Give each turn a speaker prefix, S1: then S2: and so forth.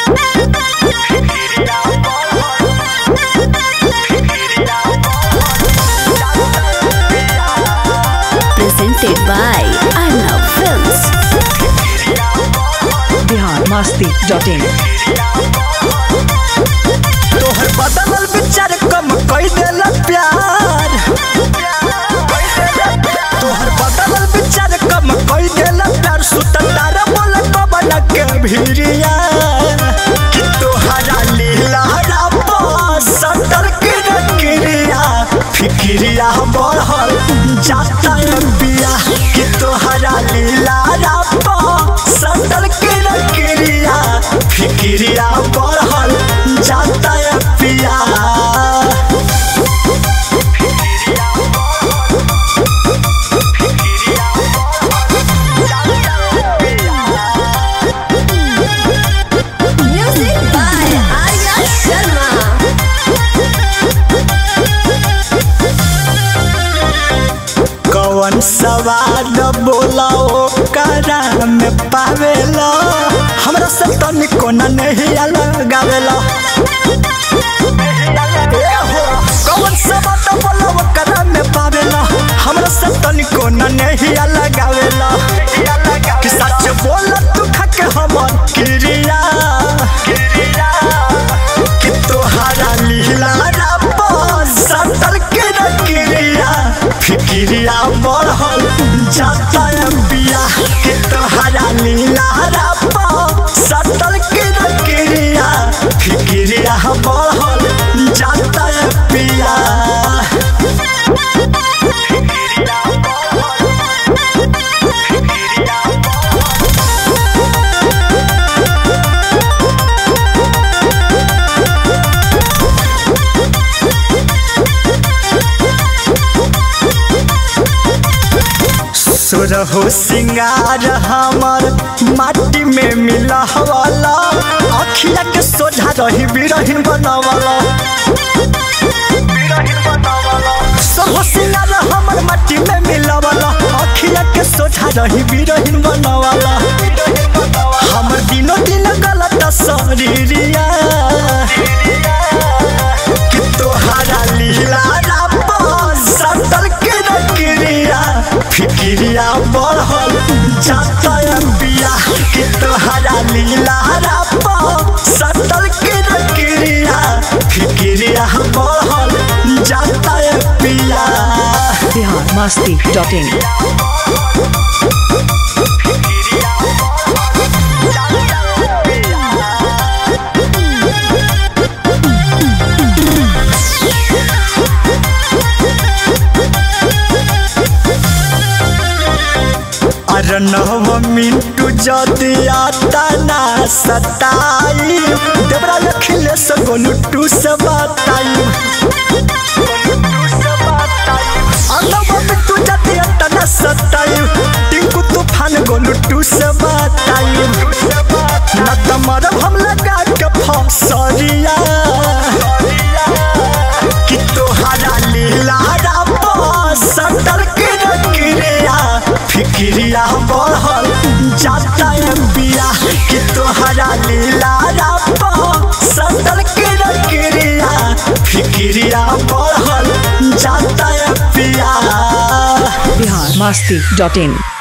S1: presented by Arnav Films.
S2: Bihar Masti dot in
S3: तोहर बदलल विचार कम कई देल प्यार तोहर बदलल विचार कम कई देल प्यार सुततार बोल कबन के भिरिया कि तोहरा लीला सटर के रक्रिया फिक्रिया बढ़ल जाता बिया कि तोहरा लीला सटर के रक्रिया फिक्रिया बढ़ल जाता पिया
S1: Music by Arya Sharma.
S3: कौन सवाल बोला करा में पावेला हमरा से तनिको न नहीं लगावेला ए हो, कौन सवाल बोला करा में पावेला हमरा से तनिको न नहीं लगावेला कि सच बोल तू खके हमर क्रिया कि तोहरा लीला सतर के रक्रिया फिक्रिया बढ़ल जाता बिया कि तोहरा लीला सतर के रक्रिया फिक्रिया बढ़ल जाता पिया सुरहु सिंगार हमर माटी में मिला हवाला अखिया के सोझा रही बिरहिन बनावाला सुरहु सिंगार हमर माटी में मिला वाला अखिया के सोझा रही बिरहिन बनावाला हमर दिनो दिन गलत शरीरिया कि तोहरा लीला सतर के रक्रिया फिक्रिया बढ़ल जाता बिया कि तोहरा लीला सतर के रक्रिया फिक्रिया बढ़ल जाता पिया
S2: बिहार मस्ती डॉट इन
S3: अरे नव मिंटू जदि आता ना सताई देवरा अखिलेश गोलू टू से बताई अनव मिंटू जदि आता ना सताई टिंकू तूफान गोलू टू से बताई न तमर हम लगा के फसरिया कि तोहरा लीला सटर के रक्रिया फिक्रिया बढ़ल जाता बिया कि तोहरा लीला सटर के रक्रिया फिक्रिया बढ़ल जाता पिया
S2: बिहार मस्ती डॉट इन